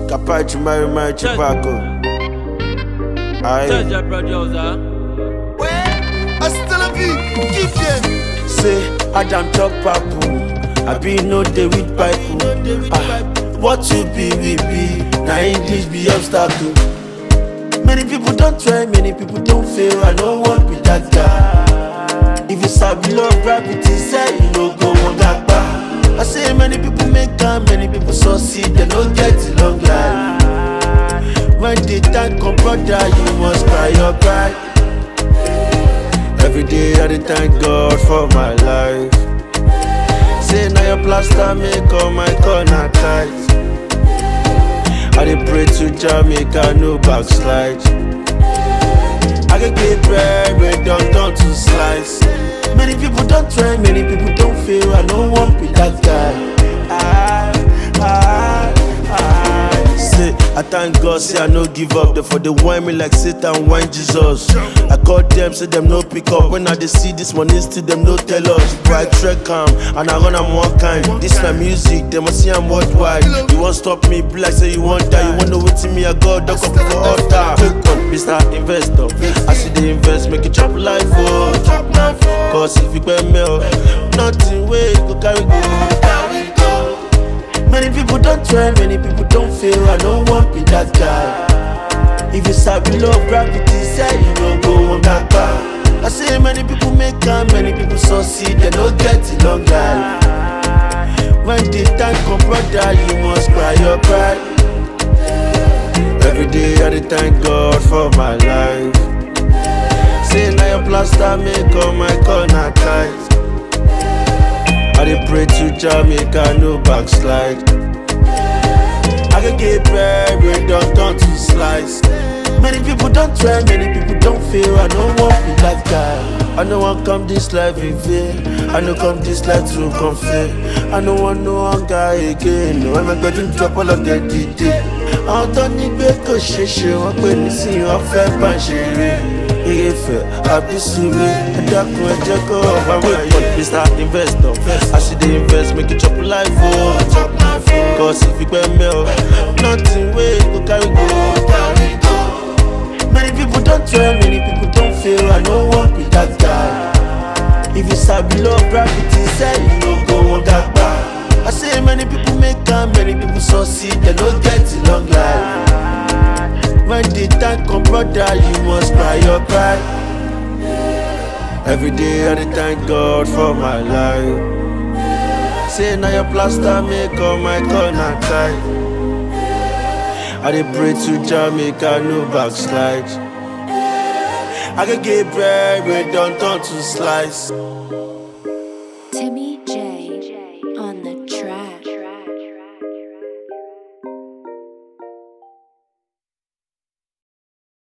Capacho, Mary, Mary, Chipaco. Tell Aye. your producer. Hasta la vie, give them. Say, Adam chop papu. I be no day with pipe. Ah, what you be, we be. Now English be obstacle. Many people don't try, many people don't fail. I don't want be that guy. If you sabi love gravity, say you no go one back. I say many people make am, many people succeed, they no get a long life. When the time come, brother, you must cry your pride. Every day I dey thank God for my life. Say now your plaster make all my corner tight. I dey pray to Jamaica, no backslide. I can get bread, bread don't turn to slice. Many people don't try, many people don't fail. I don't want be that guy. I, I, I. Say, I thank God, say I no give up. Therefore they whine me like Satan whine Jesus. I call them, say them no pick up. When I dey see this one, still them no tell us. Bright track calm, and I run am one kind. This my music, they must see I'm worldwide. You won't stop me, be like say you want die. You want know wetin me I got, duck up for altar. Take on, Mr. Investor. I see the invest, make it chop life, oh. Cause if you pay me, oh, nothing way go carry go. Many people don't try, many people don't fail. I don't want be that guy. If you sabi love gravity, say you no go on back. I say many people make am, many people succeed, they no get a long life. When the time come, brother, you must cry your pride. Every day I dey thank God for my life. Say now your plaster make all my corner tight. I dey pray to Jamaica, no backslide. I can get bread, bread don't turn to slice. Many people don't try, many people don't fail. I don't want be that guy. I know I come this life in vain. I know come this life to confess. I don't want no hunger again. No, I'm going to drop all of that DJ. Àwọn tó ní gbé kò ṣe ṣe wọ́n pè ní sí wọn fẹ́ bá ń ṣeré. Ìyẹ́fẹ̀ àbísíwé ẹ dákun ẹ jẹ́ kó ọ̀pá máa yẹ. Mr. Investor, as you dey invest, make you chop life o. Cause if you pay me, oh, nothing wey go carry go. Many people don't try, many people don't fail. I no want be that guy. If you sabi love gravity, say you no go on that bar. I say many people make am, many people succeed, they no get a long life. When the time come, brother, you must cry your pride. Every day I dey thank God for my life. Say now your plaster make all my corner tight. I dey pray to Jamaica, no backslide. I can get bread, bread don't turn to slice. Timmy J